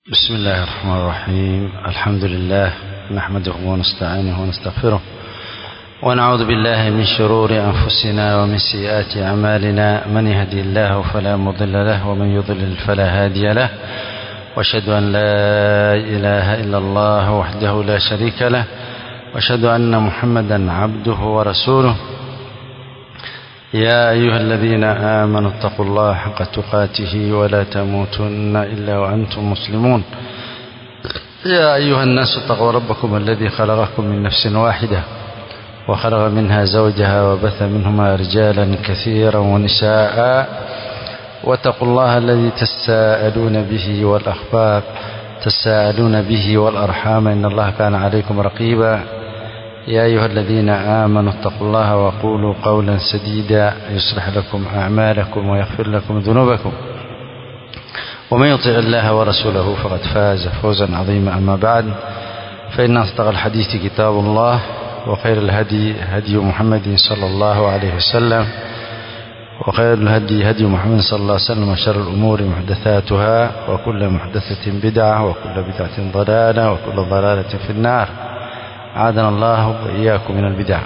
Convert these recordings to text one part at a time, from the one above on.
بسم الله الرحمن الرحيم الحمد لله نحمده ونستعينه ونستغفره ونعوذ بالله من شرور أنفسنا ومن سيئات أعمالنا من يهدي الله فلا مضل له ومن يضلل فلا هادي له واشهد أن لا إله إلا الله وحده لا شريك له واشهد أن محمدا عبده ورسوله يا أيها الذين آمنوا اتقوا الله حق تقاته ولا تموتن إلا وأنتم مسلمون يا أيها الناس اتقوا ربكم الذي خلقكم من نفس واحدة وخلق منها زوجها وبث منهما رجالا كثيرا ونساء واتقوا الله الذي تساءلون به والأخبار تساءلون به والأرحام إن الله كان عليكم رقيبا يا أيها الذين آمنوا اتقوا الله وقولوا قولا سديدا يصلح لكم أعمالكم ويغفر لكم ذنوبكم ومن يطع الله ورسوله فقد فاز فوزا عظيما أما بعد فإن أصدق الحديث كتاب الله وخير الهدي هدي محمد صلى الله عليه وسلم وخير الهدي هدي محمد صلى الله عليه وسلم وشر الأمور محدثاتها وكل محدثة بدعة وكل بدعة ضلالة وكل ضلالة في النار عادنا الله وإياكم من البدع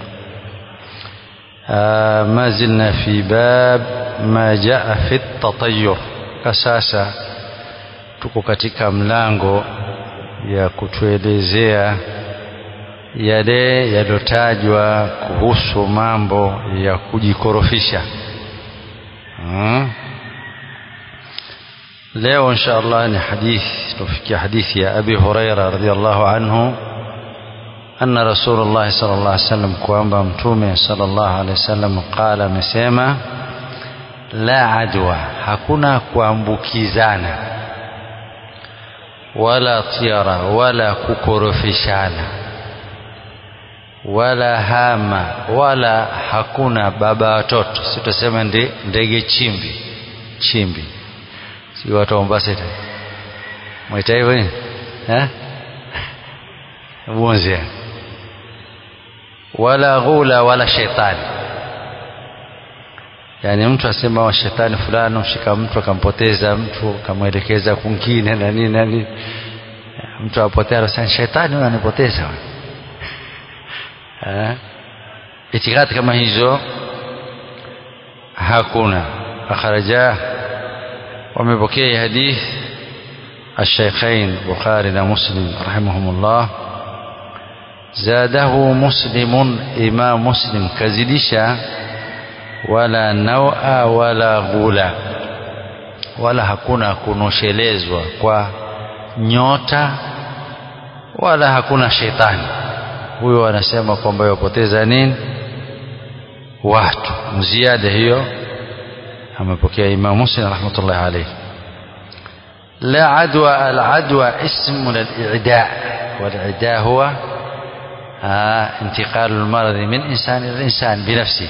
آه ما زلنا في باب ما جاء في التطير sasa tuko katika mlango ya kutuelezea yale yaliyotajwa kuhusu mambo ya kujikorofisha hmm. leo insha Allah ni hadithi tufikia hadithi ya Abi Huraira radhiallahu anhu أن رسول الله صلى الله عليه وسلم kwamba mtume صلى الله عليه وسلم قال amesema la adwa hakuna kuambukizana wala tiara wala kukorofishana wala hama wala hakuna baba watoto sitasema ndege chimbi chimbi si watu wa Mombasa mwaita hivyo eh bunzi wala ghula wala shetani yani mtu asema wa shetani fulani mshika mtu akampoteza mtu akamwelekeza kwingine na nini na nini mtu apotea anasema shetani huyo anipoteza eh itikadi kama hizo hakuna akhraja wamepokea hadith الشيخين بخاري ومسلم رحمهم الله زاده مسلم إمام مسلم كزدشا ولا نوء ولا غولا wala hakuna kunoshelezwa kwa nyota wala hakuna shetani huyo anasema kwamba yapoteza nini watu mziada hiyo amepokea Imam Muslim rahmatullahi alayhi لا عدوى العدوى اسم للإعداء والإعداء هو آه انتقال المرض من إنسان إلى إنسان بنفسه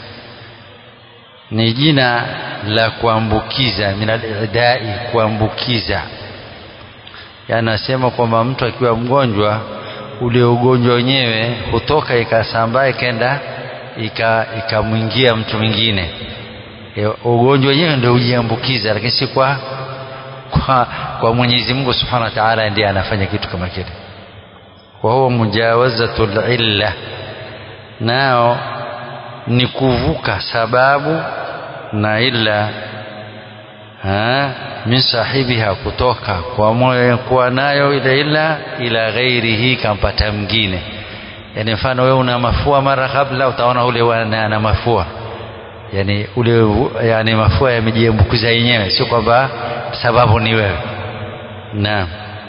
ni jina la kuambukiza min alidai kuambukiza yanasema kwamba mtu akiwa mgonjwa ule ugonjwa wenyewe hutoka ikasambaa ikaenda ikamwingia ika mtu mwingine e, ugonjwa wenyewe ndio ujiambukiza lakini si kwa kwa, kwa Mwenyezi Mungu Subhanahu wa Ta'ala ndiye anafanya kitu kama kile wa huwa mujawazatul illa nao ni kuvuka sababu na illa ha, min sahibiha kutoka kwa moyo kuwa nayo ile illa ila ghairihi kampata mwingine yani mfano wewe una mafua mara kabla utaona ule ana mafua yani ule yani mafua yamejiambukiza yenyewe sio kwamba sababu ni wewe naam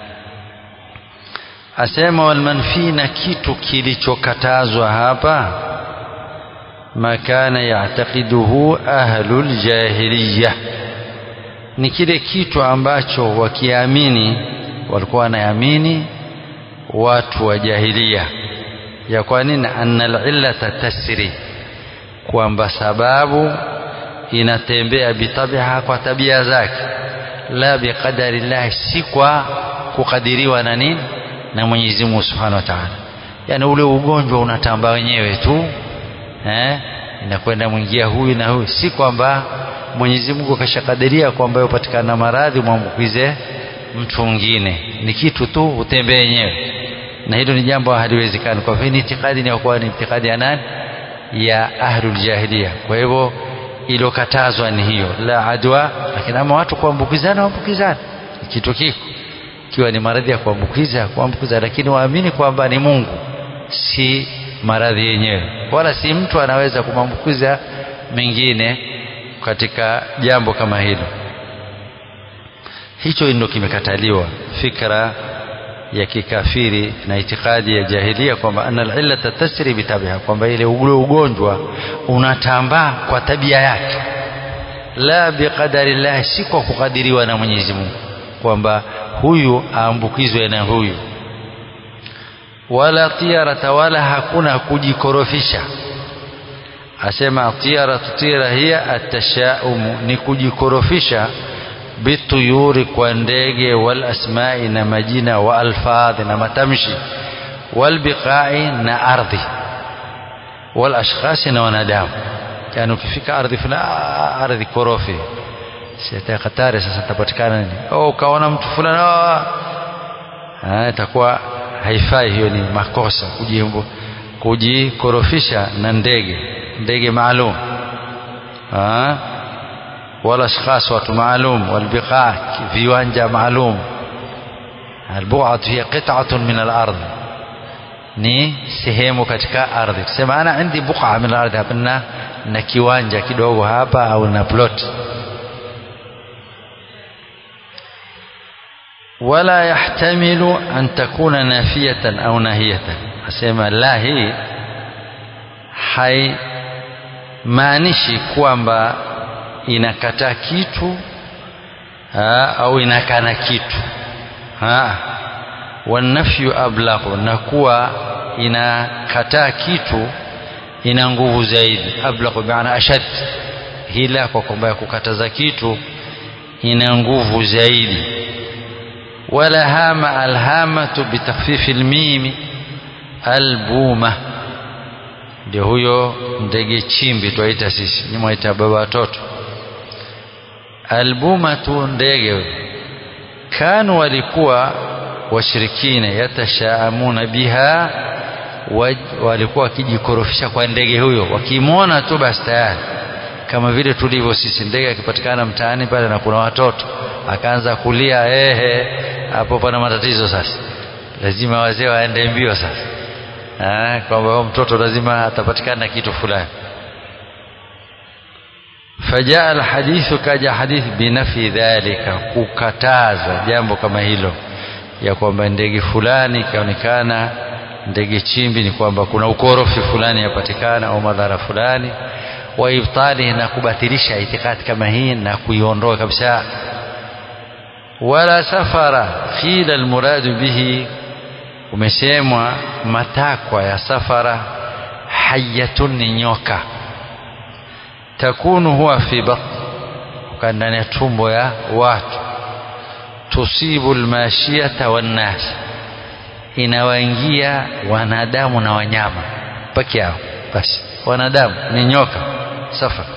asema walmanfi na kitu kilichokatazwa hapa makana yataqiduhu ahlul jahiliya ni kile kitu ambacho wakiamini walikuwa wanaamini watu wa jahilia ya kwa nini annal illata tasri kwamba sababu inatembea bitabiha kwa tabia zake la biqadari llahi si kwa kukadiriwa na nini na Mwenyezi Mungu Subhanahu wa Ta'ala yani ule ugonjwa unatambaa wenyewe tu eh inakwenda mwingia huyu na huyu si kwamba Mwenyezi Mungu kashakadiria kwamba upatikana maradhi mwambukize mtu mwingine ni kitu tu utembee yenyewe na hilo ni jambo haliwezekani kwa hivyo ni itikadi ni kuwa ni itikadi ya nani ya ahlul jahiliya kwa hivyo ilokatazwa ni hiyo la adwa lakini ama watu kuambukizana waambukizana kitu kiko ikiwa ni maradhi ya kuambukiza kuambukiza lakini waamini kwamba ni Mungu si maradhi yenyewe wala si mtu anaweza kumwambukiza mengine katika jambo kama hilo hicho ndio kimekataliwa fikra ya kikafiri na itikadi ya jahilia kwamba anna alillata tasri bitabiha kwamba ile ule ugonjwa unatambaa kwa tabia yake la biqadari llah si kwa kukadiriwa na Mwenyezi Mungu kwamba huyu aambukizwe na huyu wala tiarata wala hakuna kujikorofisha asema tiara tutira hiya atashaumu ni kujikorofisha bituyuri kwa ndege wal asmai na majina wa alfadhi na matamshi wal biqai na ardhi wal ashkhasi na wanadamu yani ukifika ardhi fulani ardhi korofi sita hatari sasa tapatikana nini au ukaona mtu fulani ah itakuwa haifai hiyo ni makosa kujimbo kujikorofisha na ndege ndege maalum ah wala ashkhas watu maalum walbiqa viwanja maalum albu'at hiya qit'atun min al-ardh ni sehemu katika ardhi kusema ana indi buqa min al-ardh hapana na kiwanja kidogo hapa au na plot ولا يحتمل أن تكون نافية أو ناهية أسمى لا هي haimaanishi kwamba inakataa kitu ha, au inakana kitu ha. wanafyu ablaghu na kuwa inakataa kitu ina nguvu zaidi ablaghu bimaana ashad hila kwa kwamba ya kukataza kitu ina nguvu zaidi wala hama alhamatu bitakhfifi almimi albuma ndio huyo ndege chimbi twaita sisi ni mwaita baba watoto albuma tu ndege kanu walikuwa washirikina yatashaamuna biha walikuwa wakijikorofisha kwa ndege huyo wakimwona tu basi tayari kama vile tulivyo sisi ndege akipatikana mtaani pale na kuna watoto akaanza kulia ehe hapo pana matatizo sasa lazima wazee waende mbio sasa kwamba mtoto lazima atapatikana kitu fulani fajaa alhadithu kaja hadithi binafi dhalika kukataza jambo kama hilo ya kwamba ndege fulani ikaonekana ndege chimbi ni kwamba kuna ukorofi fulani yapatikana au madhara fulani wa ibtali na kubatilisha itikadi kama hii na kuiondoa kabisa wala safara qila almuradu bihi umesemwa matakwa ya safara hayatun ni nyoka takunu huwa fi batn ndani ya tumbo ya watu tusibu almashiyata wannas inawaingia wanadamu na wanyama peke yao basi wanadamu ni nyoka safara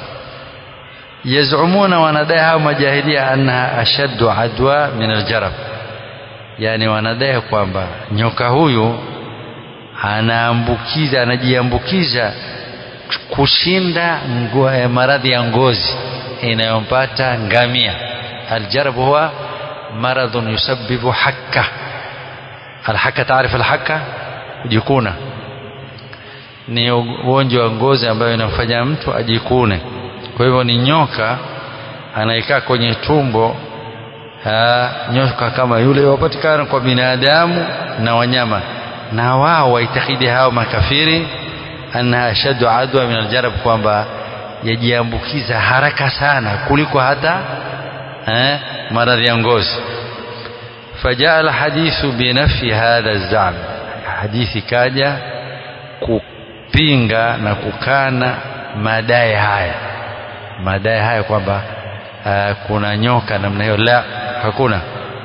yazumuna wanadai hao majahilia annaha ashaddu adwa min aljarab yani wanadai kwamba nyoka huyu anaambukiza anajiambukiza kushinda maradhi ya ngozi inayompata ngamia aljarab huwa maradhun yusabbibu hakka alhaka taarifa alhaka kujikuna ni ugonjwa wa ngozi ambayo inamfanya mtu ajikune kwa hivyo ni nyoka anayekaa kwenye tumbo ha, nyoka kama yule wapatikana kwa binadamu na wanyama na wao waitakidi hao makafiri annaha ashaddu adwa min aljarab kwamba yajiambukiza haraka sana kuliko hata eh, maradhi ya ngozi fajaa alhadithu binafi hadha zam hadithi kaja kupinga na kukana madai haya madai haya kwamba uh, kuna nyoka namna hiyo la hakuna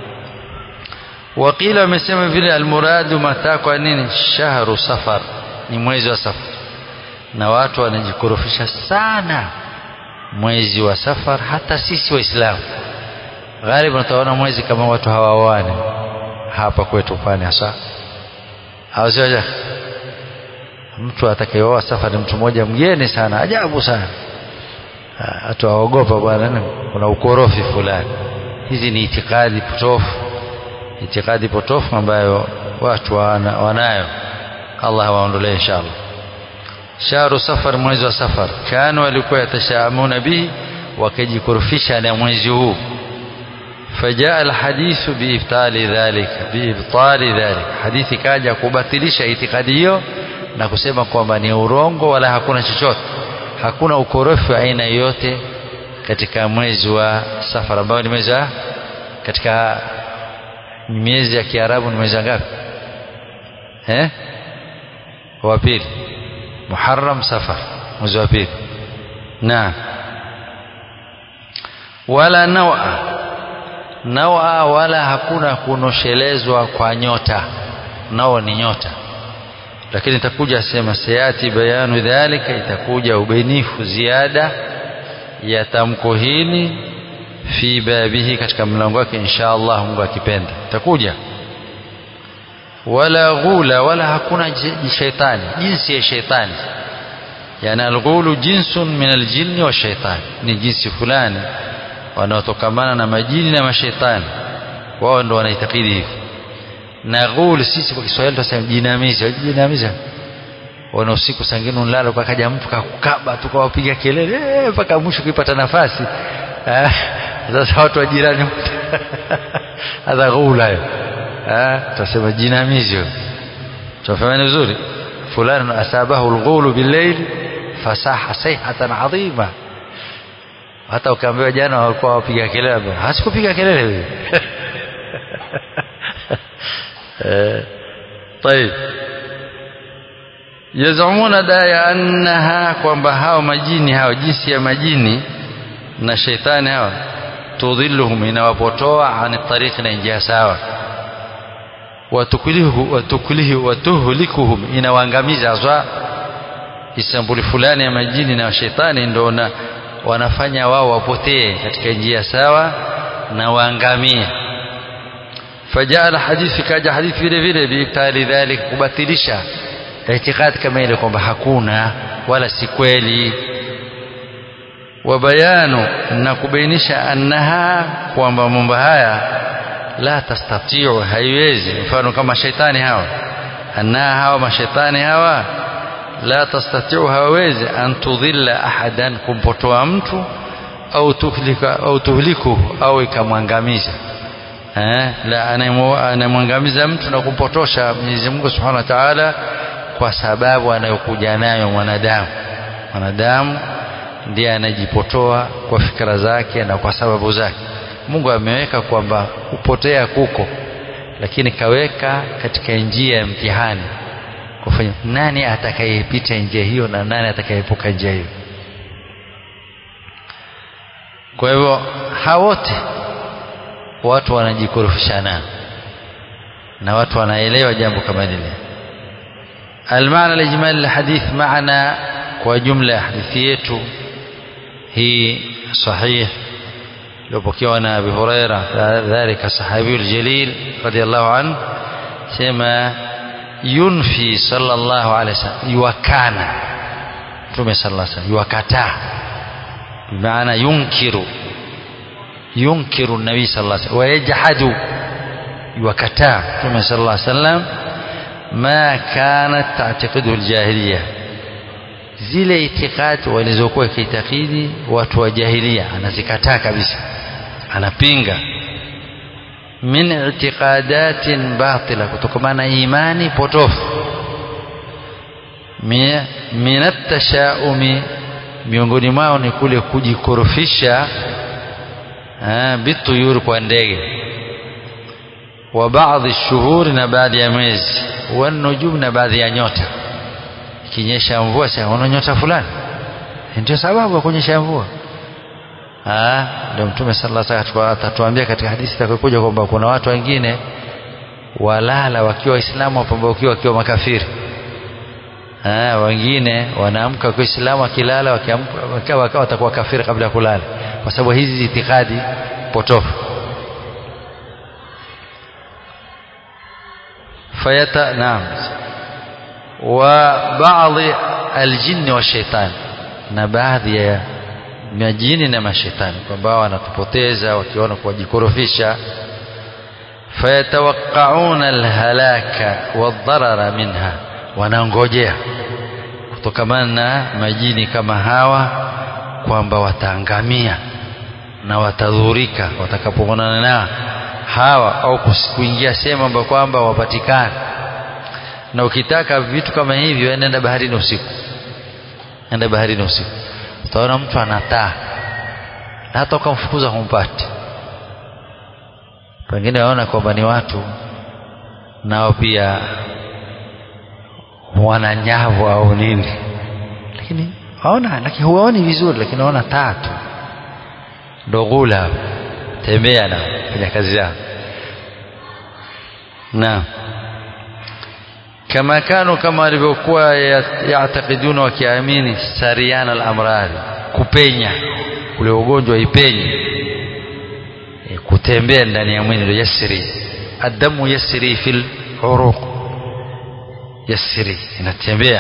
wakila wamesema vile almuradu matakwa nini shahru safar ni mwezi wa safar na watu wanajikorofisha sana mwezi wa safar hata sisi waislamu ghalibu utaona mwezi kama watu hawaoane hapa kwetu pwani hasa au sio mtu atakayeoa safari mtu mmoja mgeni sana ajabu sana hatu aogopa bwana kuna ukorofi fulani hizi ni itikadi potofu itikadi potofu ambayo watu wana, wanayo Allah waondolee inshallah shahru safar mwezi wa safar kanu walikuwa yatashaamuna bihi wakijikurufisha na mwezi huu فجاء الحديث بإبطال ذلك بإبطال ذلك حديث kaja kubatilisha itikadi hiyo na kusema kwamba ni urongo wala hakuna chochote hakuna ukorofi wa aina yoyote katika mwezi wa safar ambao ni mwezi wa katika miezi ya Kiarabu ni mwezi ngapi eh wa pili Muharram Safar mwezi wa pili na wala nawa nawa wala hakuna kunoshelezwa kwa nyota nao ni nyota lakini itakuja sema sayati bayanu dhalika itakuja ubainifu ziada ya tamko hili fi babihi katika mlango wake insha Allah Mungu akipenda itakuja wala ghula wala hakuna shaitani jinsi ya shaitani yani alghulu jinsun min aljinni wa shaitani ni jinsi fulani wanaotokamana na majini na mashaitani wao ndo wanaitakidi hivi na ghul sisi kwa Kiswahili tunasema jinamizi jinamizi wana usiku sangine unalala pakaja mtu kakukaba tukawapiga kelele mpaka mwisho ukipata nafasi sasa watu wa jirani hadha ghula hiyo tutasema jinamizi tunafahamu vizuri fulani asabahu alghulu billayl fasaha sayhatan adhima hata ukaambiwa jana walikuwa wapiga kelele hasikupiga kelele wewe طيب yazumuna daya annaha kwamba hao majini hao jinsi ya majini na sheitani hawa tudhilluhum inawapotoa ani tariqi na njia sawa watuklihu watuklihu watuhlikuhum inawaangamiza aswa isambuli fulani ya majini na shetani ndio na wanafanya wao wapotee katika njia sawa na waangamie fajaa alhadithi kaja hadithi vile vile biibtali dhalik kubatilisha itikadi kama ile kwamba hakuna wala si kweli wa bayanu na kubainisha annaha kwamba mambo haya la tastatiu haiwezi mfano kama shaitani hawa annaha hawa mashaitani hawa la tastatiu hawawezi an tudhilla ahadan kumpotoa mtu au tuhlika au tuhliku au ikamwangamiza eh la anamwangamiza mtu na kumpotosha Mwenyezi Mungu Subhanahu wa Ta'ala kwa sababu anayokuja nayo mwanadamu mwanadamu ndiye anajipotoa kwa fikra zake na kwa sababu zake Mungu ameweka kwamba kupotea kuko lakini kaweka katika njia ya mtihani kufanya nani atakayepita njia hiyo na nani atakayeepuka njia hiyo kwa hivyo hawote watu wanajikorofishana na watu wanaelewa jambo kama lile المعنى الإجمالي للحديث معنى وجملة حديثيته هي صحيح لو أنا أبي هريرة ذلك الصحابي الجليل رضي الله عنه سما ينفي صلى الله عليه وسلم يوكان Mtume صلى الله عليه وسلم يوكتا بمعنى ينكر ينكر النبي صلى الله عليه وسلم ويجحد يوكتا Mtume صلى الله عليه وسلم ما كانت تعتقده الجاهلية zile itikadi walizokuwa kiitakidi watu wa jahilia anazikataa kabisa anapinga min itiqadatin batila kutokana na imani potofu min atashaumi miongoni mwao ni kule kujikorofisha bituyuri kwa ndege wa baadhi shuhuri na baadhi ya mwezi wanujum na baadhi ya nyota ikinyesha mvua sasa una nyota fulani ndio sababu ya kunyesha mvua ah ndio mtume sallallahu alaihi wasallam atatuambia katika hadithi itakayokuja kwamba kuna watu wengine walala wakiwa waislamu wapambaukiwa wakiwa makafiri ah wengine wanaamka kwa Uislamu wakilala wakiamka wakawa watakuwa kafiri kabla ya kulala kwa sababu hizi itikadi potofu fayata naam wa baadhi aljinni wa shaitan na baadhi ya majini na mashetani kwamba wanatupoteza wakiona kuwajikorofisha fayatawaqauna alhalaka wadharara minha wanangojea kutokamana na majini kama hawa kwamba wataangamia na watadhurika watakapoonana na hawa au kuingia sehemu ambayo kwamba wapatikana na ukitaka vitu kama hivyo nenda baharini usiku nenda baharini usiku utaona mtu anataa na hata ukamfukuza humpati pengine waona kwamba ni watu nao pia wana nyavu au nini lakini waona lakini huwaoni vizuri lakini waona tatu ndo ghula tembea na fanya kazi yao na kama kanu kama walivyokuwa yaatakiduna wakiamini sariana al-amradhi kupenya ule ugonjwa ipenye e, kutembea ndani ya mwili ndio yasri adamu yasri fil uruq yasri inatembea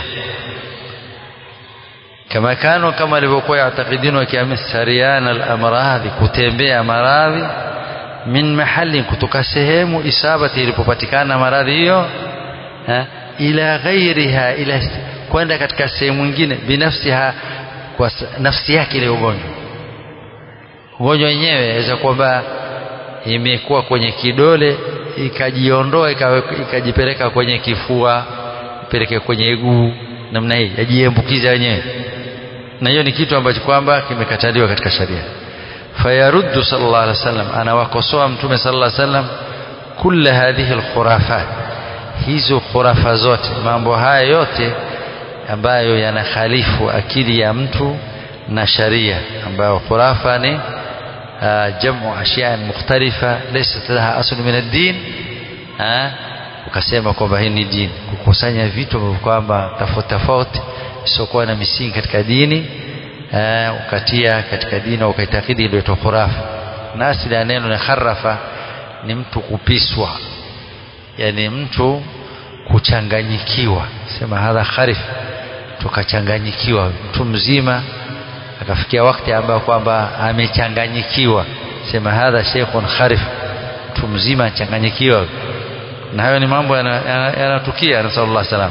kama kanu kama walivyokuwa yaatakiduna wakiamini sariana al-amradhi kutembea maradhi min mahali kutoka sehemu isabati ilipopatikana maradhi hiyo ila ghairiha ila kwenda katika sehemu nyingine binafsiha kwa nafsi yake ile ugonjwa ugonjwa wenyewe inaweza kwamba imekuwa kwenye kidole ikajiondoa ikajipeleka kwenye kifua ipeleke kwenye guu namna hii yajiambukiza wenyewe na hiyo ni kitu ambacho kwamba kimekataliwa katika sharia fayaruddu sallallahu alaihi wasallam anawakosoa mtume sallallahu alaihi wasallam kulla hadhihi alkhurafat hizo khurafa zote mambo haya yote ambayo yanakhalifu akili ya mtu na sharia ambayo khurafa ni jamu ashya mukhtalifa laysat laha asl min ad-din ukasema kwamba hii ni dini kukusanya vitu ambavyo kwamba tofauti tofauti isiokuwa na misingi katika dini ukatia katika dini ukaitakidi ile khurafa na asili ya neno ni kharafa ni mtu kupiswa yani mtu kuchanganyikiwa sema hadha kharif tukachanganyikiwa mtu mzima akafikia wakati ambao kwamba amechanganyikiwa sema hadha sheikhun kharif mtu mzima achanganyikiwa na hayo ni mambo yanatukia nasallallahu salam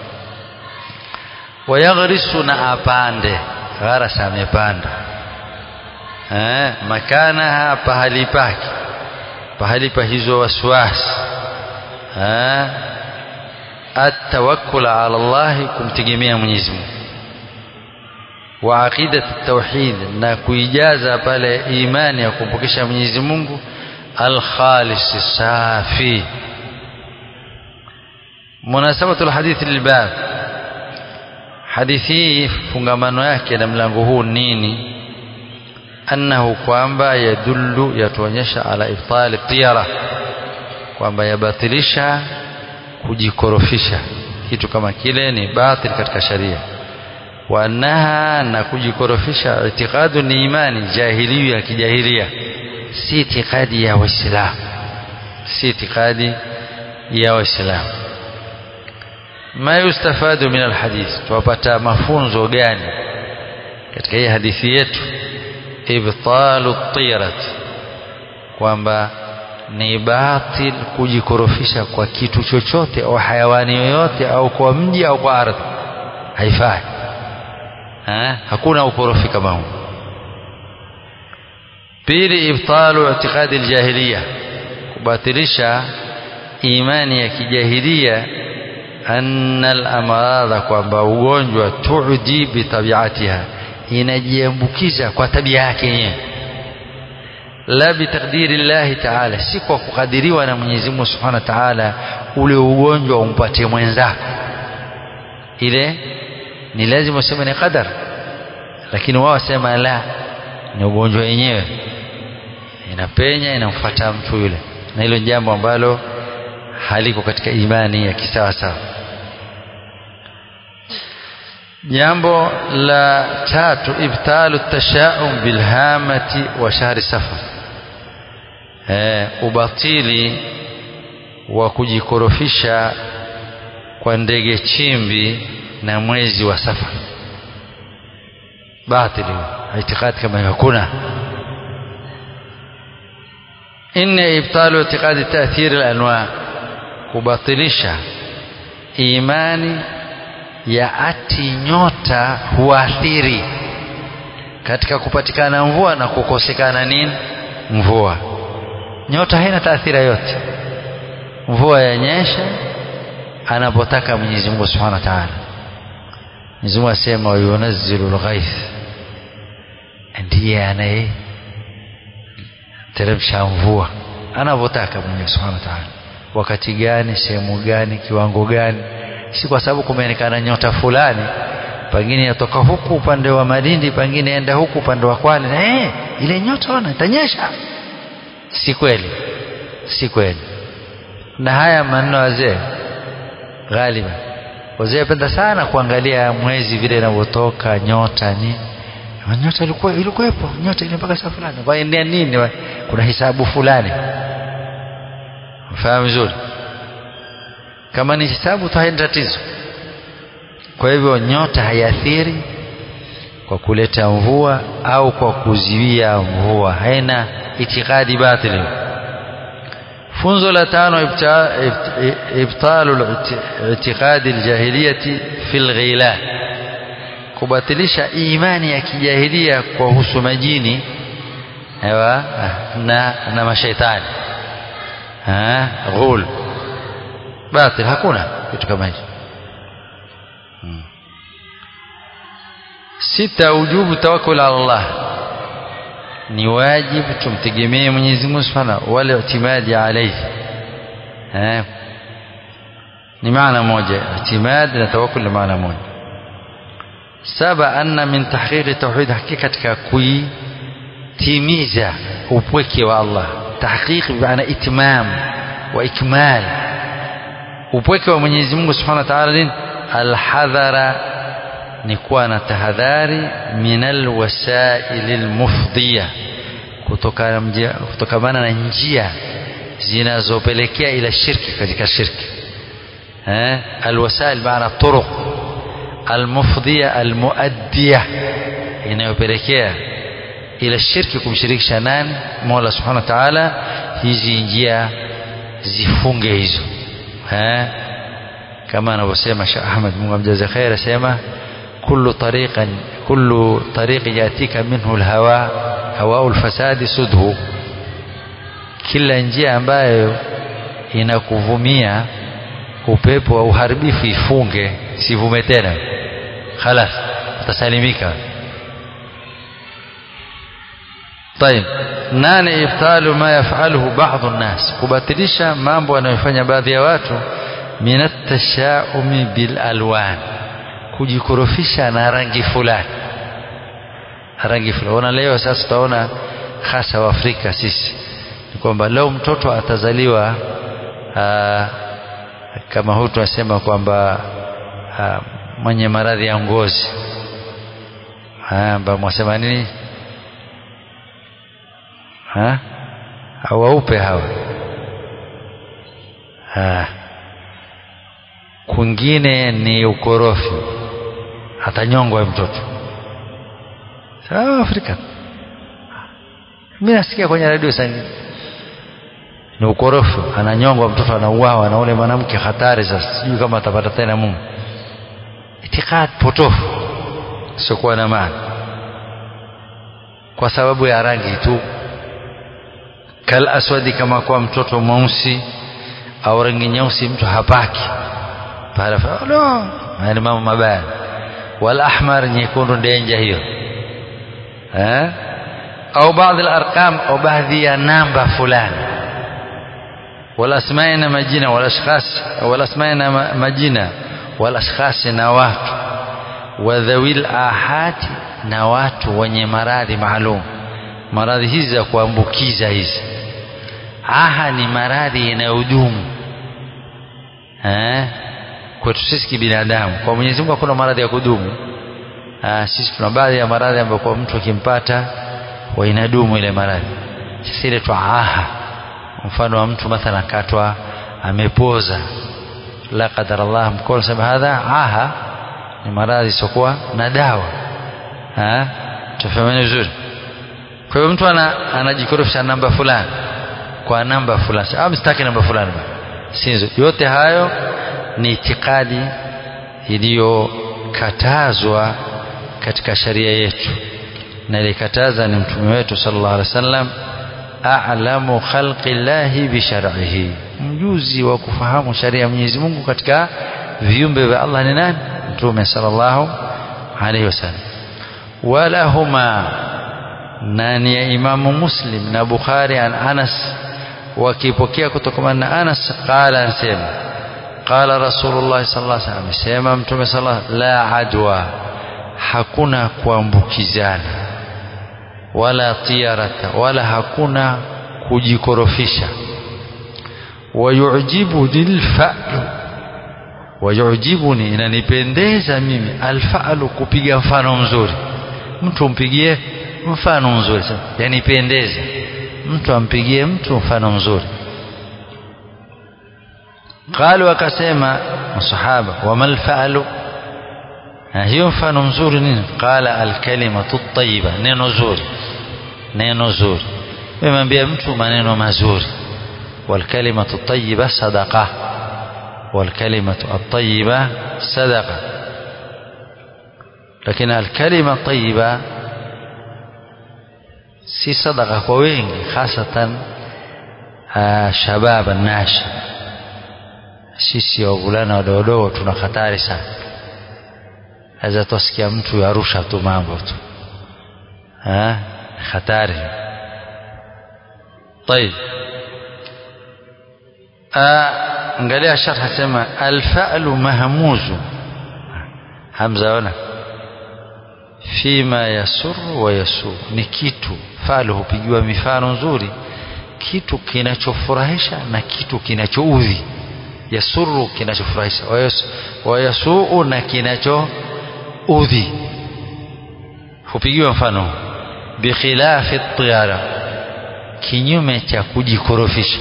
wayaghrisu na apande gharasa amepanda eh makanaha pahali pake pahali pa hizo waswasi atawakkul ala Allah kumtegemea Mwenyezi Mungu wa aqidat tauhid na kuijaza pale imani ya kumpokesha Mwenyezi Mungu al-khalis safi munasabatu al-hadith lilbab hadithi fungamano yake na mlango huu nini annahu kwamba yadullu yatuonyesha ala ibtali tiyara kwamba yabatilisha kujikorofisha kitu kama kile ni batil katika sharia wa annaha na kujikorofisha itikadu ni imani jahiliya ya kijahilia si itikadi ya waislamu si itikadi ya waislamu ma yustafadu min alhadith tuwapata mafunzo gani katika hii hadithi yetu ibtalu tirat kwamba ni batil kujikorofisha kwa kitu chochote au hayawani yoyote au kwa mji au kwa ardhi haifai ha? hakuna ukorofi kama huu pili ibtalu i'tiqadi aljahiliya kubatilisha imani ya kijahilia anna al-amradha kwamba ugonjwa tuudi bitabiatiha inajiambukiza kwa tabia yake yenyewe la bitaqdiri llahi taala si kwa kukadiriwa na Mwenyezi Mungu Subhanahu wa Ta'ala ule ugonjwa umpatie mwenzako ile ni lazima useme ni qadar lakini wao wasema la ni ugonjwa wenyewe inapenya inamfuata mtu yule na hilo jambo ambalo haliko katika imani ya kisawa sawa jambo la tatu ibtalu tashaum bilhamati wa shahri safar eh, ubatili wa kujikorofisha kwa ndege chimbi na mwezi wa Safar. Batili, itikadi kama hiyo hakuna. Inna ibtalu itiqadi ta'thir al-anwa, kubatilisha imani ya ati nyota huathiri katika kupatikana mvua na kukosekana nini mvua. Nyota haina taathira yote, mvua yanyesha anapotaka Mwenyezi Mungu Subhanahu wa Ta'ala. Mwenyezi Mungu asema wa yunazzilu al-ghaith, ndiye anaye teremsha mvua anavyotaka Mwenyezi Subhanahu wa Ta'ala. Wakati gani, sehemu gani, kiwango gani? Si kwa sababu kumeonekana nyota fulani, pengine yatoka huku upande wa Malindi, pengine enda huku upande wa Kwale, na eh, ile nyota ona itanyesha. Si kweli, si kweli. Na haya maneno wazee ghaliba wazee wapenda sana kuangalia mwezi vile inavyotoka nyota ni nyota ilikuwa ilikuwepo nyota ile mpaka saa fulani waendea nini wa, kuna hisabu fulani fahamu vizuri kama ni hisabu tu haina tatizo kwa hivyo nyota haiathiri kwa kuleta mvua au kwa kuziwia mvua haina itikadi batili funzo la tano ibtalu itiqadi aljahiliyati fil ghila kubatilisha imani ya kijahilia kwa husu majini ewa na na mashaitani ha ghul batil hakuna kitu kama hicho hmm. sita ujubu tawakkul ala Allah ni wajibu tumtegemee Mwenyezi Mungu Subhanahu wala itimadi alayhi eh ni maana moja itimadi na tawakkul ni maana moja saba anna min tahqiqi tauhid hakika katika kuitimiza upweke wa Allah tahqiq maana itmam wa ikmal upweke wa Mwenyezi Mungu Subhanahu wa Ta'ala alhadhara ni kuwa na tahadhari minal wasailil mufdiya kutokamana na njia zinazopelekea ila shirki katika shirki eh alwasail maana turuq almufdiya almuaddiya inayopelekea ila shirki kumshirikisha nani Mola Subhanahu wa Ta'ala hizi njia zifunge hizo eh kama anavyosema Sheikh Ahmad Mungu amjaze khair asema كل طريق كل طريق يأتيك منه الهواء هواء الفساد سده kila njia ambayo inakuvumia upepo wa uharibifu ifunge sivume tena khalas utasalimika طيب nane ibtalu ma yafaluhu baadhi nnas kubatilisha mambo anayofanya baadhi ya watu min at-tashaumi bil alwan kujikorofisha na rangi fulani rangi fulani ona leo sasa tutaona hasa wa Afrika sisi ni kwamba leo mtoto atazaliwa aa, kama huyu tunasema kwamba mwenye maradhi ya ngozi amba mwasema nini ha hawaupe hawa ha. kwingine ni ukorofi atanyongwa mtoto sawa Afrika mimi nasikia kwenye radio sasa ni ukorofi ananyongwa mtoto anauawa na ule mwanamke hatari sasa sijui kama atapata tena Mungu itikad potofu siokuwa na maana kwa sababu ya rangi tu kal aswadi kama kwa mtoto mweusi au rangi nyeusi mtu hapaki pale no ni mambo mabaya wal ahmar nyekundu ndenja hiyo eh au baadhi al-arqam au baadhi ya namba fulani wal asma'i na majina wal ashkhas wal asma'i na majina wal ashkhas na watu wa dhawil ahati na watu wenye maradhi maalum maradhi hizi za kuambukiza hizi aha ni maradhi yanayodumu eh kwetu sisi kibinadamu kwa Mwenyezi Mungu hakuna maradhi ya kudumu Aa, sisi tuna baadhi ya maradhi ambayo kwa mtu akimpata wa inadumu ile maradhi sasa ile twaha mfano wa mtu mathalan akatwa amepoza la qadar Allah mkono sema hadha aha ni maradhi isiokuwa na dawa tufahameni vizuri kwa hiyo mtu ana, anajikorofisha namba fulani kwa namba fulani ah msitaki namba fulani sinzo yote hayo ni itikadi iliyokatazwa katika sharia yetu na ilikataza ni mtume wetu sallallahu alaihi wasallam a'lamu khalqi llahi bi shar'ihi mjuzi wa kufahamu sharia ya Mwenyezi Mungu katika viumbe vya Allah ni nani mtume sallallahu alaihi wasallam walahuma nani ya imamu muslim na bukhari an anas wakipokea kutokana na anas qala anasema qala rasulullah sallallahu alaihi wasallam amesema mtume sallallahu la adwa hakuna kuambukizana wala tiarata wala hakuna kujikorofisha wayujibuni lfalu wayujibuni inanipendeza mimi alfalu kupiga mfano mzuri mtu mpigie mfano mzuri yanipendeza mtu ampigie mtu mfano mzuri qalu akasema masahaba wama lfalu hiyo mfano mzuri nini qala alkalimatu tayiba neno zuri neno zuri memwambia mtu maneno mazuri walkalimatu tayiba sadaqa walkalimatu atayiba sadaqa lakini alkalima tayiba si sadaqa kwa wengi hasatan shabab nashi sisi wavulana wadogodogo tuna hatari sana aweza tusikia mtu yarusha tu mambo tu hatari طيب angalia sharh sema alfa'lu mahmuzu hamza ona fima yasur wa yasu ni kitu fa'lu hupigiwa mifano nzuri kitu kinachofurahisha na kitu kinachoudhi yasuru kinachofurahisha wa yasuu na kinachoudhi hupigiwa mfano bikhilafi tiyara kinyume cha kujikorofisha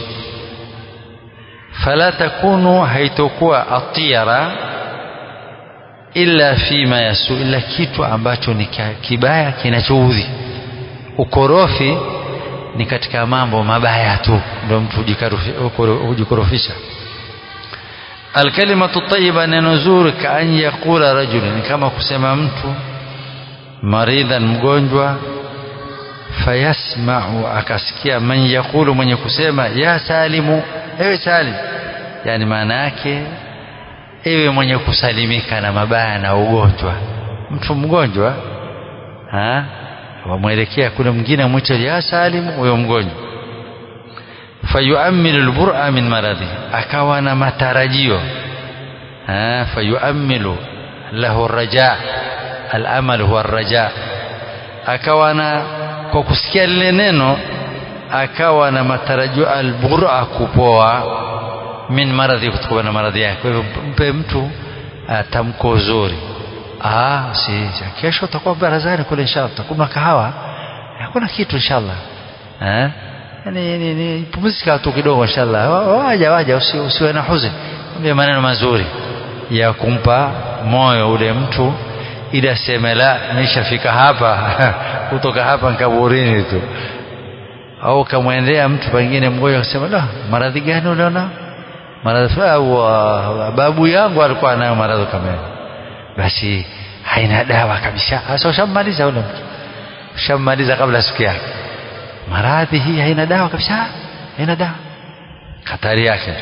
fala takunu haitokuwa atiyara illa fima yasu illa kitu ambacho ni kibaya kinachoudhi ukorofi ni katika mambo mabaya tu ndio mtu hujikorofisha alkalimatu tayyiba neno zuri kaan yaqula rajul ni kama kusema mtu maridhan mgonjwa fayasma'u akasikia man yaqulu mwenye kusema ya salimu ewe salim yani maana yake ewe mwenye kusalimika na mabaya na ugonjwa mtu mgonjwa ha wamwelekea kule mwingine mwite ya salimu huyo mgonjwa fayuamilu albura min maradhi akawa na matarajio ha fayuamilu lahu raja alamal huwa raja akawa na kwa kusikia lile neno akawa na matarajio albura kupoa min maradhi kutokana na maradhi yake kwa hivyo mpe mtu tamko zuri ah si kesho utakuwa barazani kule inshallah utakunywa kahawa hakuna kitu inshallah eh yani ni, ni pumzika tu kidogo inshallah waja waja usi, usiwe na huzuni mwambie maneno mazuri ya kumpa moyo ule mtu ili aseme la nishafika hapa kutoka hapa nkaburini tu au kamwendea mtu pengine mgonjwa akasema la maradhi gani uliona maradhi au babu yangu alikuwa nayo maradhi kama basi haina dawa kabisa sasa ushammaliza ule mtu ushammaliza kabla siku yake maradhi hii haina dawa kabisa haina dawa hatari yake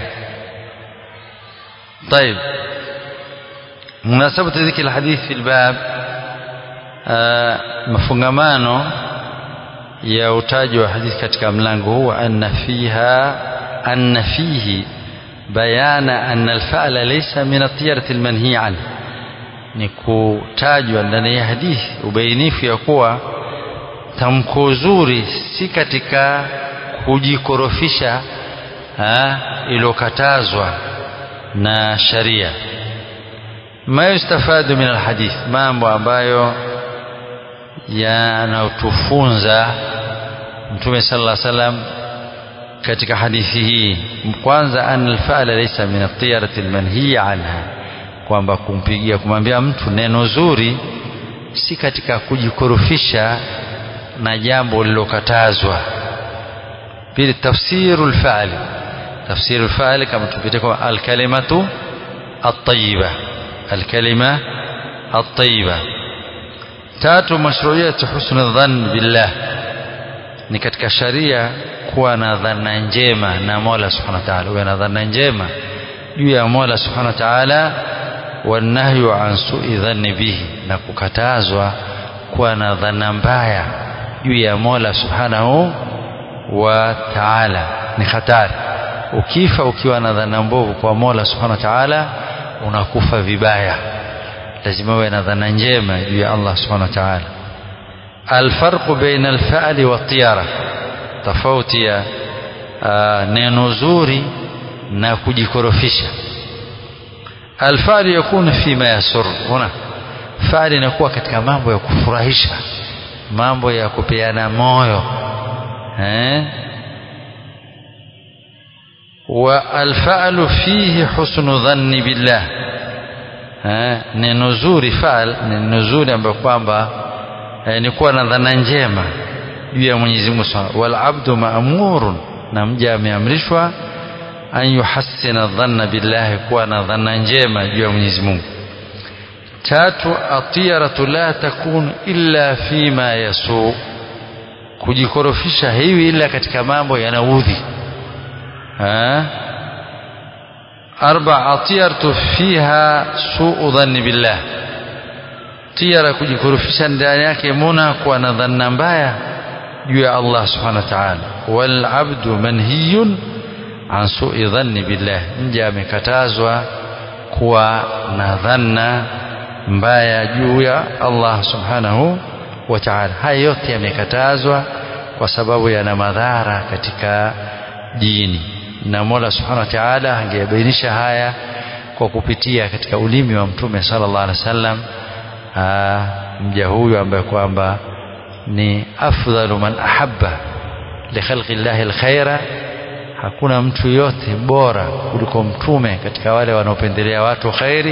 طيب مناسبة ذكر الحديث في الباب مفungamano ya utaji wa hadithi katika mlango huu anna fiha anna fihi bayana anna alfa'la laysa min at-tiyarati al-manhi an ni kutajwa ndani ya hadithi ubainifu ya kuwa tamko zuri si katika kujikorofisha iliyokatazwa na sharia ma yustafadu min alhadith mambo ambayo yanatufunza mtume sallallahu alaihi wasallam katika hadithi hii kwanza an alfa'la laysa min at-tiyarati almanhiya anha kwamba kumpigia kumwambia mtu neno zuri si katika kujikorofisha na jambo lilokatazwa pili tafsiru alfa'li tafsiru alfa'li kama tupite kwa alkalimatu at-tayyiba alkalima at-tayyiba tatu mashru'iyatu husnul dhann billah ni katika sharia kuwa na dhana njema na Mola Subhanahu wa Ta'ala uwe na dhana njema juu ya Mola Subhanahu wa Ta'ala wanahyu an su'i dhanni bihi na kukatazwa kuwa na dhana mbaya juu ya Mola Subhanahu wa Ta'ala ni hatari ukifa ukiwa na dhana mbovu kwa Mola Subhanahu wa Ta'ala unakufa vibaya lazima uwe na dhana njema juu ya Allah Subhanahu wa Ta'ala الفرق بين الفعل والطيرة tofauti ya uh, neno zuri na kujikorofisha alfali yakunu fima yasur huna fali inakuwa katika mambo ya kufurahisha mambo ya kupeana moyo eh wa alfa'lu fihi husnu dhanni billah eh neno zuri fa'al neno zuri ambayo kwamba eh, ni kuwa na dhana njema juu ya Mwenyezi Mungu Subhanahu wal abdu ma'murun na mja ameamrishwa an yuhassina dhanna billahi kuwa na dhana njema juu ya Mwenyezi Mungu tatu atiyaratu la takun illa fima yasu kujikorofisha hivi ila katika mambo yanaudhi arba atiyaratu fiha suu dhanni billah tiyara kujikorofisha ndani yake muna kuwa na dhanna mbaya juu ya Allah subhanahu wa ta'ala wal abdu manhiyun an su'i dhanni billah mja amekatazwa kuwa na dhanna mbaya juu ya Allah subhanahu wa ta'ala haya yote yamekatazwa kwa sababu yana madhara katika dini na Mola subhanahu wa ta'ala angebainisha haya kwa kupitia katika ulimi wa mtume sallallahu alaihi wasallam mja huyu ambaye kwamba ni afdalu man ahabba li khalqi llahi alkhaira hakuna mtu yote bora kuliko mtume katika wale wanaopendelea watu khairi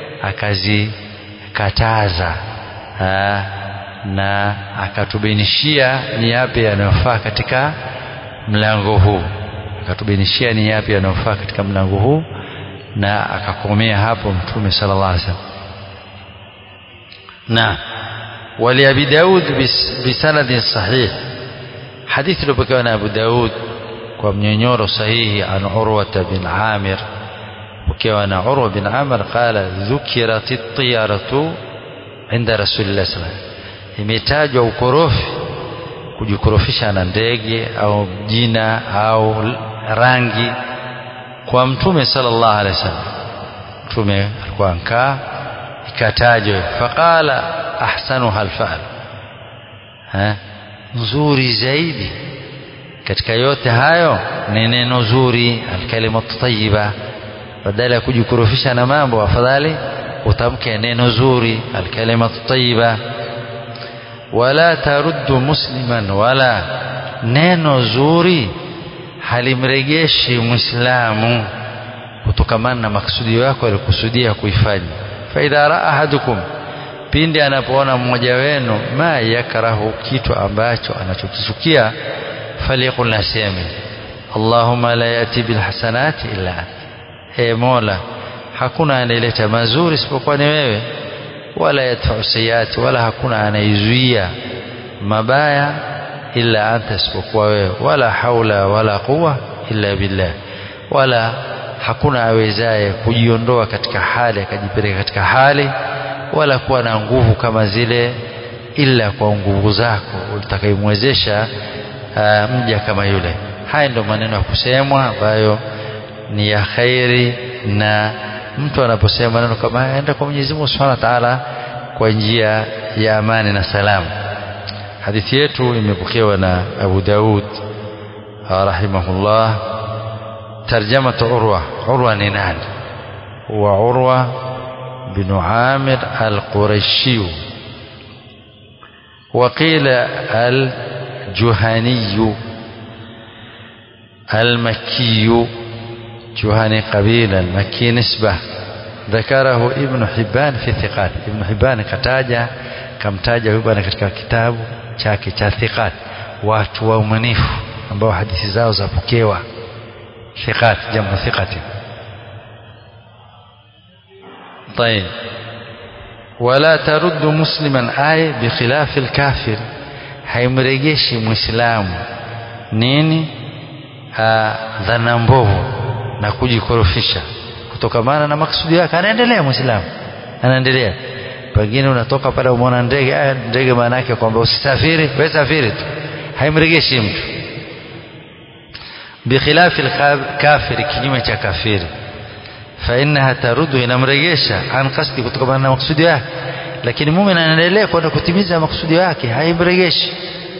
akazikataza na akatubainishia ni yapi yanayofaa katika mlango huu akatubainishia ni yapi yanayofaa katika mlango huu na akakomea hapo mtume sallallahu alaihi wasallam na ولأبي داود بسند صحيح حديث لبكان أبو داود ومنينيور صحيح عن عروة بن عامر وكان عروة بن عامر قال ذكرت الطيارة عند رسول الله صلى الله عليه وسلم imetajwa ukorofi kujikorofisha na ndege au jina au rangi kwa mtume sallallahu alaihi wasallam mtume alikuwa ankaa ikatajwa faqala ahsanuha alfa'l ha nzuri zaidi katika yote hayo ni neno zuri alkalimatu tayyiba badala ya kujikorofisha na mambo afadhali utamke neno zuri alkalimatu tayyiba wala taruddu musliman wala neno zuri halimregeshi muislamu kutokamana na maksudio yako alikusudia kuifanya fa idha raa ahadukum pindi anapoona mmoja wenu ma yakrahu kitu ambacho anachokichukia falyakul naseme Allahumma la yati bil hasanati illa ant e Mola hakuna anayeleta mazuri isipokuwa ni wewe wala yadfa'u sayyiati wala hakuna anaizuia mabaya illa anta isipokuwa wewe wala haula wala quwa illa billah wala hakuna awezaye kujiondoa katika hali akajipeleka katika hali wala kuwa na nguvu kama zile ila kwa nguvu zako utakayemwezesha mja kama yule haya ndio maneno ya kusemwa ambayo ni ya khairi na mtu anaposema maneno kama haya aenda kwa Mwenyezi Mungu Subhanahu wa Ta'ala kwa njia ya amani na salamu hadithi yetu imepokewa na Abu Daud rahimahullah tarjama Urwa Urwa ni nani huwa Urwa بن عامر القرشي وقيل الجهني المكي جهني قبيلة المكي نسبة ذكره ابن حبان في ثقات ابن حبان kataja kamtaja huyu bwana katika kitabu chake cha thiqat watu waumanifu ambao hadithi zao zapokewa thiqat jamu thiqati طيب ولا ترد مسلما آية بخلاف الكافر haimrejeshi muislamu nini dhana mbovu na kujikorofisha kutokamana na maksudi yake anaendelea muislamu anaendelea pengine unatoka pale umeona ndege aya ndege maana yake kwamba usisafiri wewe safiri tu haimrejeshi mtu bikhilafi kafiri kinyume cha kafiri fainaha tarudu inamrejesha an qasdi kutokana na maksudi yake lakini muumini anaendelea kwenda kutimiza maksudi yake haimrejeshi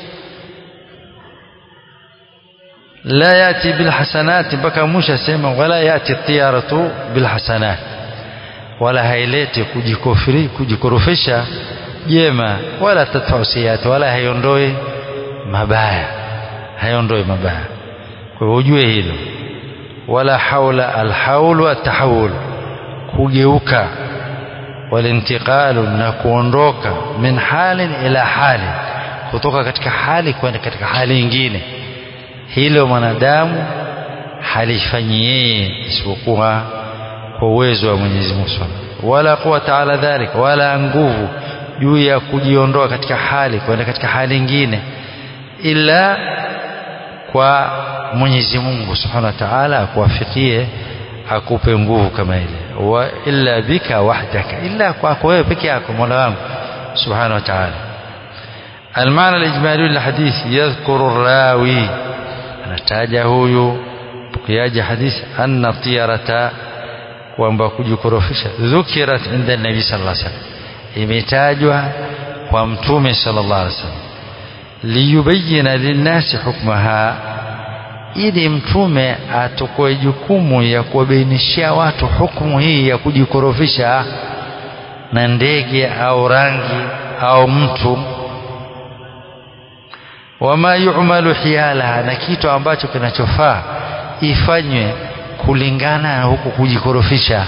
la yati bilhasanati mpaka mwisho asema wala yati tiyaratu bilhasanat wala haileti kujikofiri kujikorofisha jema wala tadfau sayyiati wala haiondoi mabaya haiondoi mabaya kwa hiyo ujue hilo wala haula alhaulu atahawul kugeuka walintiqalu na kuondoka min halin ila hali kutoka katika hali kwenda katika hali nyingine hilo mwanadamu halifanyi yeye isipokuwa kwa uwezo wa Mwenyezi Mungu wala quwata ala dhalik wala nguvu juu ya kujiondoa katika hali kwenda katika hali nyingine ila kwa Mwenyezi Mungu Subhanahu wa Ta'ala akuwafikie akupe nguvu kama ile wa illa bika wahdaka illa kwako wewe peke yako Mola wangu Subhanahu wa Ta'ala المعنى الإجمالي للحديث يذكر الراوي anataja huyu pokeaji hadithi anna tiyarata kwamba kujikorofisha dhukirat inda nabii sallallahu alaihi wasallam imetajwa kwa mtume sallallahu alaihi wasallam liyubayina linnasi hukmaha ili mtume atokoe jukumu ya kuwabainishia watu hukumu hii ya kujikorofisha na ndege au rangi au mtu wama yu'malu hiyalaha na kitu ambacho kinachofaa ifanywe kulingana na huku kujikorofisha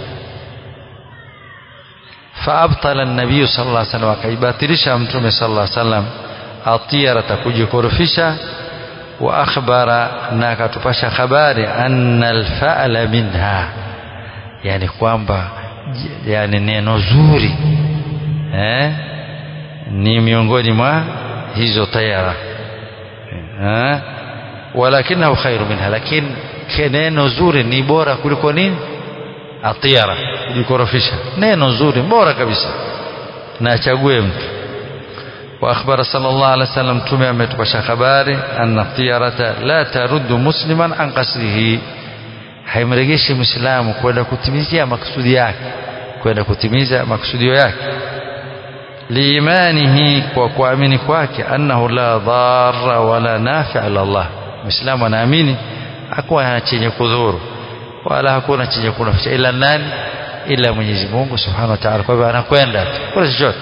faabtala nabiyu sallallahu alaihi wasallam akaibatilisha mtume sallallahu alaihi wasallam atiyarata kujikorofisha wa akhbara na akatupasha habari anna alfa'la minha yani kwamba yani neno zuri eh ni miongoni mwa hizo tayara eh walakinahu khairu minha lakini neno zuri ni bora kuliko nini atiyara kujikorofisha neno zuri bora kabisa na achague mtu واخبر صلى الله عليه وسلم تمي ametupasha habari anna tiyarata la taruddu musliman an qasdihi haimrejeshi muislamu kwenda kutimizia makusudi yake kwenda kutimiza makusudio yake liimanihi kwa kuamini kwake annahu la dharra wala nafi'a ila Allah muislamu anaamini hakuwa chenye kudhuru wala hakuna chenye kunufaisha ila nani ila Mwenyezi Mungu Subhanahu wa Ta'ala kwa hivyo anakwenda kwa chochote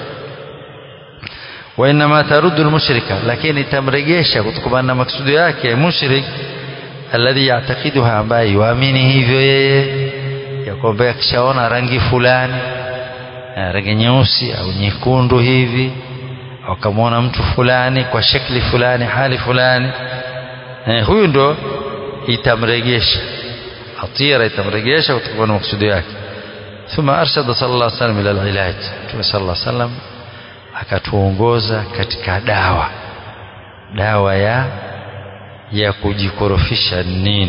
وإنما ترد المشركة لكن تمرجيشا kutokana na maksudi yake mushrik alladhi ya'taqiduha ambaye yuamini hivyo yeye ya kwamba akishaona rangi fulani rangi nyeusi au nyekundu hivi au kamwona mtu fulani kwa shekli fulani hali fulani eh, huyu ndo itamregesha atira itamregesha kutokana na maksudi yake ثم أرشد صلى الله عليه وسلم إلى العلاج صلى الله عليه وسلم akatuongoza katika dawa dawa ya ya kujikorofisha nini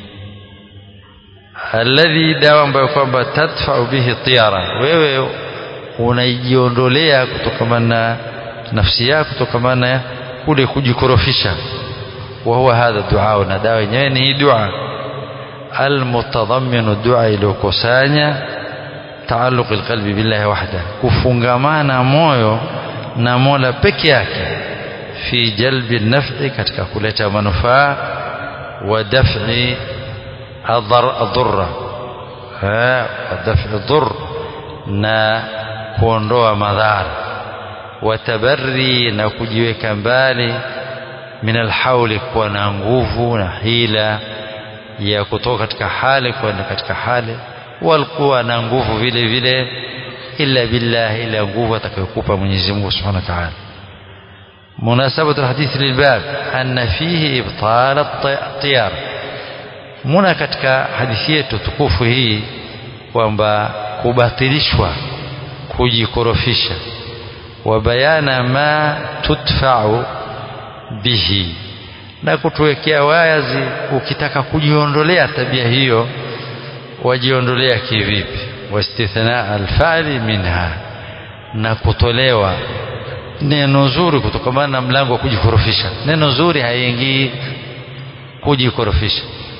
alladhi dawa ambayo kwamba tadfa'u bihi tiyara wewe unaijiondolea kutokana na nafsi yako kutokana na kule kujikorofisha wa huwa hadha dua na dawa yenyewe ni hii dua almutadhamminu dua iliyokusanya taalluq alqalbi billahi wahda kufungamana moyo na Mola peke yake fi jalbi naf'i katika kuleta manufaa wa daf'i adhurra ha wa daf'i dhurr na kuondoa madhara wa tabarri na kujiweka mbali min alhauli kuwa na nguvu na hila ya kutoka katika hali kwenda katika hali walikuwa na nguvu vile vile illa billah ila nguvu atakayokupa Mwenyezi Mungu Subhanahu wa Ta'ala مناسبة الحديث للباب أن فيه إبطال الطيار muna katika hadithi yetu tukufu hii kwamba kubatilishwa kujikorofisha wa bayana ma tudfa'u bihi na kutuwekea wazi ukitaka kujiondolea tabia hiyo wajiondolea kivipi wastithna alfali minha na kutolewa neno zuri kutokamana na mlango wa kujikorofisha neno zuri haiingii kujikorofisha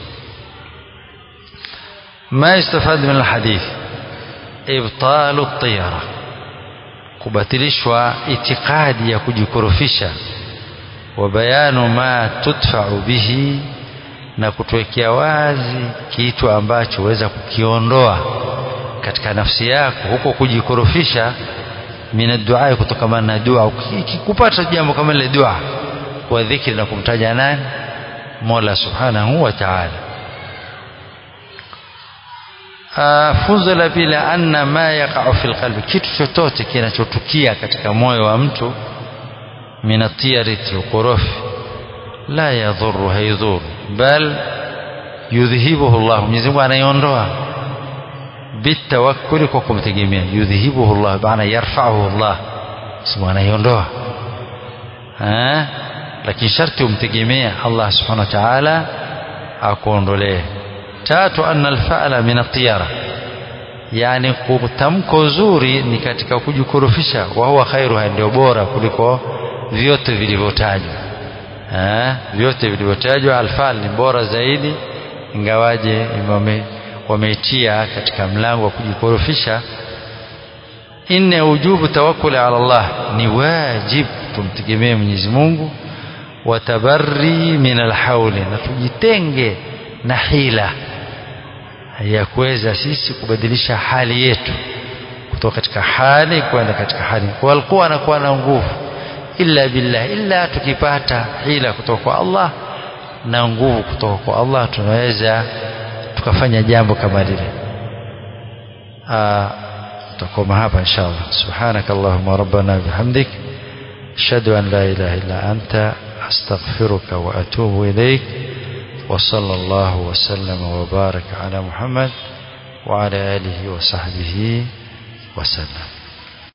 ما يستفاد من الحديث إبطال الطيرة kubatilishwa itikadi ya kujikorofisha wa bayanu ma tudfa'u bihi na kutuwekea wazi kitu ambacho weza kukiondoa katika nafsi yako huko kujikorofisha mina dua kutokamana na dua ukipata jambo kama ile dua kwa dhikri na kumtaja nani Mola Subhanahu wa Ta'ala funzo la pili anna ma yaqa'u fil qalbi kitu chochote kinachotukia katika moyo wa mtu minatiyariti ukorofi la yadhuru haidhuru bal yudhihibuhu Allah Mwenyezi Mungu anaiondoa bitawakkuli kwa kumtegemea yudhihibuhu Allah maana yarfa'uhu Allah Mwenyezi anaiondoa eh lakini sharti umtegemea Allah subhanahu wa ta'ala akuondolee tatu anna alfa'la min at-tiyara yani kutamko zuri ni katika kujikurufisha wa huwa khairu ndio bora kuliko vyote vilivyotajwa eh vyote vilivyotajwa alfa'l ni bora zaidi ingawaje wame wameitia katika mlango wa kujikurufisha inna ujubu tawakkuli ala Allah ni wajib tumtegemee Mwenyezi Mungu watabarri min alhauli na tujitenge na hila ya kuweza sisi kubadilisha hali yetu kutoka katika hali kwenda katika hali walikuwa anakuwa na nguvu illa billah illa tukipata hila kutoka kwa Allah na nguvu kutoka kwa Allah tunaweza tukafanya jambo kama lile tutakoma hapa inshallah subhanak allahumma rabbana bihamdik ashhadu an la ilaha illa anta astaghfiruka wa atubu ilaik وصلى الله وسلم وبارك على محمد وعلى آله وصحبه وسلم